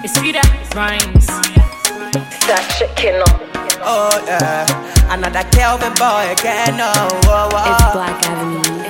It's sweeter, rhymes. That chicken up. Oh yeah, another Kelvin boy again. Oh, oh, oh. It's Black Avenue.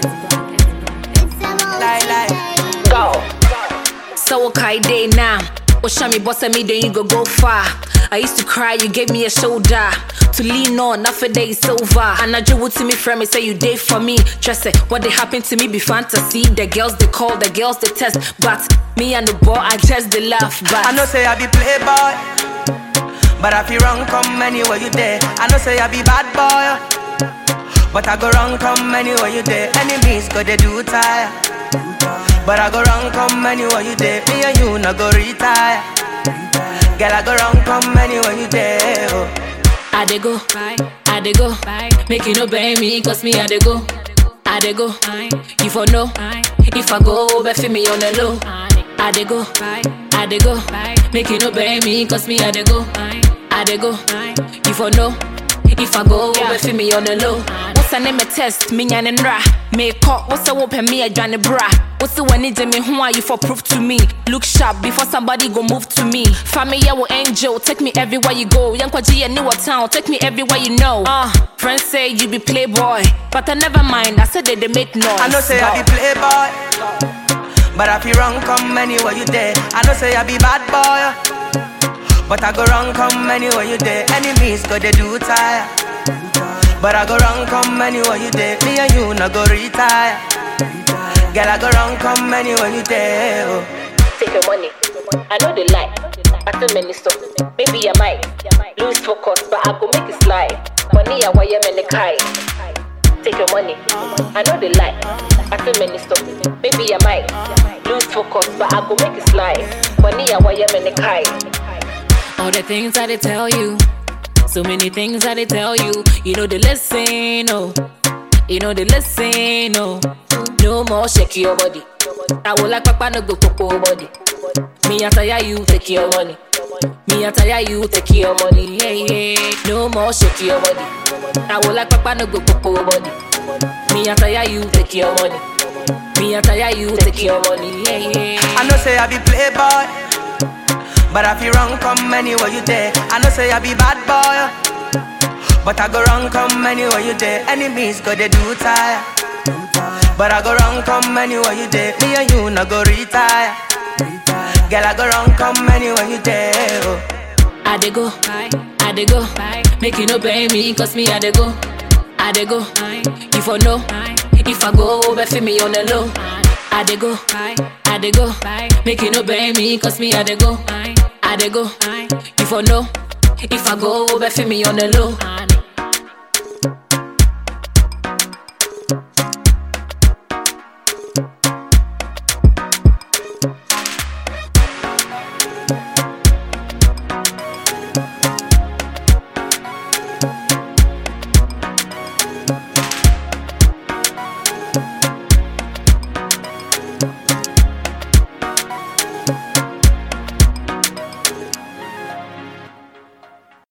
Lie, lie. Go. So okay day now. What show me boss at me, then you go go far. I used to cry, you gave me a shoulder to lean on. Now for day is over. And I drew to me from me, say you did for me. Just say what they happened to me be fantasy. The girls they call, the girls they test, but me and the boy I just they laugh. But I know say I be playboy, but I feel wrong come anywhere you there. I know say I be bad boy, but I go wrong come anywhere you there. Enemies go they do tire, but I go wrong come anywhere you there. Me and you no go retire. Girl I go wrong come anywhere you there. Oh. I dey go, I dey go, make you no blame me, cause me I dey go, I dey go, you for know, if I go, bet for me on the low, I dey go, I dey go, make you no blame me, cause me I dey go, I dey go, you for know, if I go, bet for me on the low. What's the name of test, me and ra, make up, what's the open me a Johnny bra, what's the one need me, who are you for proof to me, look sharp before somebody go move to me, family yeah, angel, take me everywhere you go, young Kwaji and New Town, take me everywhere you know, uh, friends say you be playboy, but I never mind, I said that they make noise. I know say I be playboy, but I feel wrong come anywhere you there. I know say I be bad boy, but I go wrong come anywhere you there. Enemies go they do tire, but I go wrong come anywhere you there. Me and you no go retire. Girl I go wrong come anywhere you there. Oh. Take your money. I know they lie. I tell many stuff. Maybe I might lose focus, but I go make it slide. Money I wire many kai. Take your money. I know they lie. I tell many stuff. Maybe I might lose focus, but I go make it slide. Money I wire many kai. All the things that they tell you, so many things that they tell you, you know they listen, oh, you know they listen, oh. No more shake your body. I will like papa no go popo body. Me I tire you take your money. Me I tire you take your money. Yeah yeah. No more shake your body. I will like papa no go popo body. Me I tire you take your money. Me I tire you take your money. Yeah yeah. I know say I be playboy, but I feel wrong come anywhere you there. I know say I be bad boy, but I go wrong come anywhere you there. Enemies go they do tire, but I go wrong come anywhere you there. Me and you no go retire. Girl I go wrong come anywhere you there. Oh. I dey go, I dey go, make you no blame me, cause me I dey go, I dey go, you for know, if I go, bet for me on the low. I dey go, I dey go, make you no blame me, cause me I dey go, I dey go, you for know, if I go, bet for me on the low.